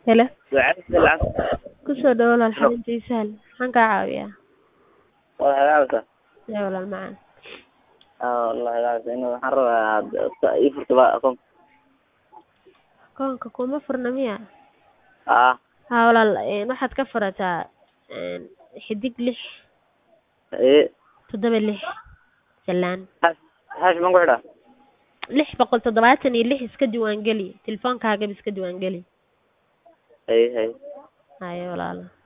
Hello. Ducada lacag Ku soo dhawaad walaal xarinta ii sahal. Maxaan kaa caawiyaa? waa hagaagta Yaa walaal macaan. aa wallahi hagaagta in waxaan rabaa aad ii furto ba akoon Akoonka kuma furna miya? aa Haa walaal een waxaad ka furataa een xidig lix ee toddoba lix salaan hash hash man ku xidhaa lix boqol toddobaatan iyo lix iska diiwaan geli telefoonkaagaba iska diiwaan geli hay hay haye walaal